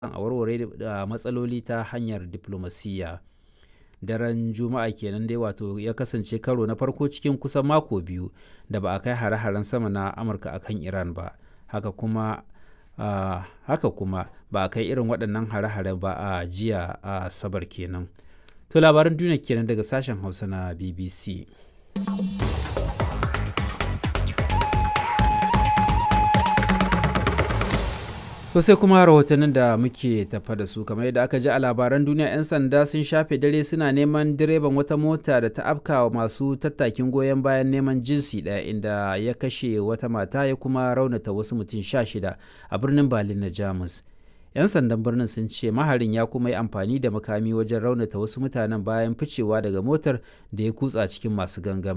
a warware da matsaloli ta hanyar diflomasiyya. Daren Juma'a kenan dai wato ya kasance karo na farko cikin kusan mako biyu da ba a kai hare-haren sama na Amurka a kan Iran ba. Haka kuma, uh, haka kuma ba a kai irin waɗannan hare-hare ba a jiya a Asabar kenan. To labaran duniya kenan daga sashen Hausa na BBC. To sai kuma rahotannin da muke tafa da su kamar yadda aka ji a labaran duniya 'yan sanda sun shafe dare suna neman direban wata mota da ta afka wa masu tattakin goyon bayan neman jinsi ɗaya inda ya kashe wata mata ya kuma raunata wasu mutum sha shida a birnin Berlin na Jamus. 'Yan sandan birnin sun ce maharin ya kuma yi amfani da makami wajen raunata wasu mutanen bayan ficewa daga motar da ya kutsa cikin masu gangama.